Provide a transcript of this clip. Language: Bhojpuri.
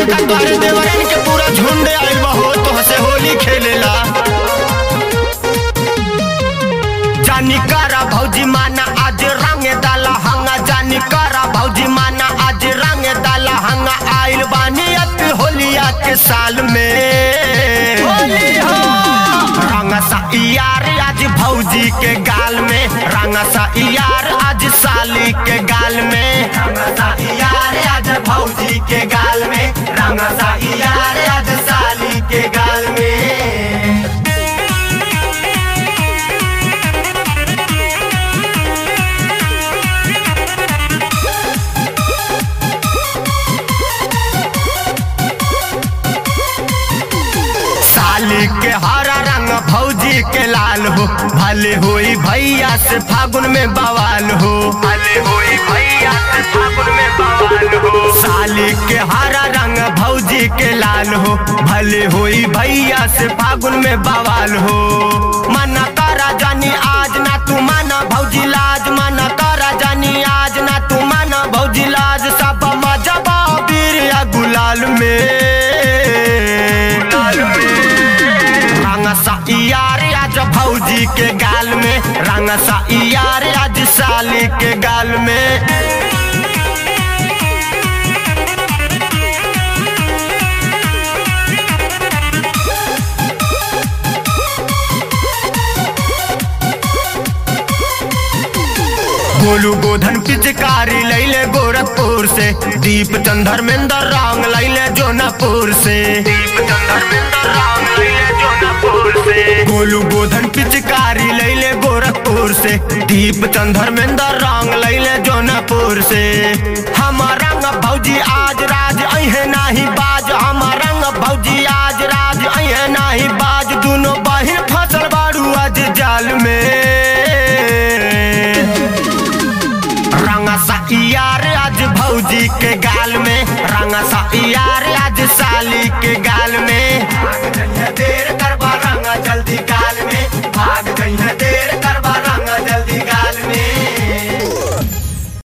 देखा तोहरे देवरन के पूरा झुंड आइल बा हो तो हसे होली खेलेला जानी करा भौजी माना आज रंग डाला हंगा जानी करा भौजी माना आज रंग डाला हंगा आइल बानी अत होलिया के साल में होली हो रंग सा यार आज भौजी के गाल में रंग सा यार आज साली के गाल में रंग सा यार आज भौजी के गाल में रंग सा यार आज साली के गाल में साली के हरा रंग भौजी के लाल हो भले होई भैया से फागुन में बवाल हो भले होई भैया से फागुन में बवाल हो साली के हरा रंग भौजी के लाल हो भले होई भैया से फागुन में बवाल हो मना करा जानी आज ना तू माना भौजी लाज मना करा जानी आज ना तू माना भौजी लाज सब मजबा बीर या गुलाल में रंग सा यार आज भौजी के गाल में रंग सा यार आज साली के गाल में गोलू गोधन पिचकारी लैले गोरखपुर से दीप चंदर मेंदर रंग लैले जोनापुर से दीप चंदर मेंदर रंग लैले जोनापुर से गोलू गोधन पिचकारी लैले गोरखपुर से दीप चंदर मेंदर रंग लैले जोनापुर से हमार रंग भौजी आज राज अहे नाही बाज हमार रंग भौजी आज राज अहे नाही बाज दोनों बहिन फसल बारू आज जाल में रंग सा यार आज भौजी के गाल में रंग सा यार आज साली के गाल में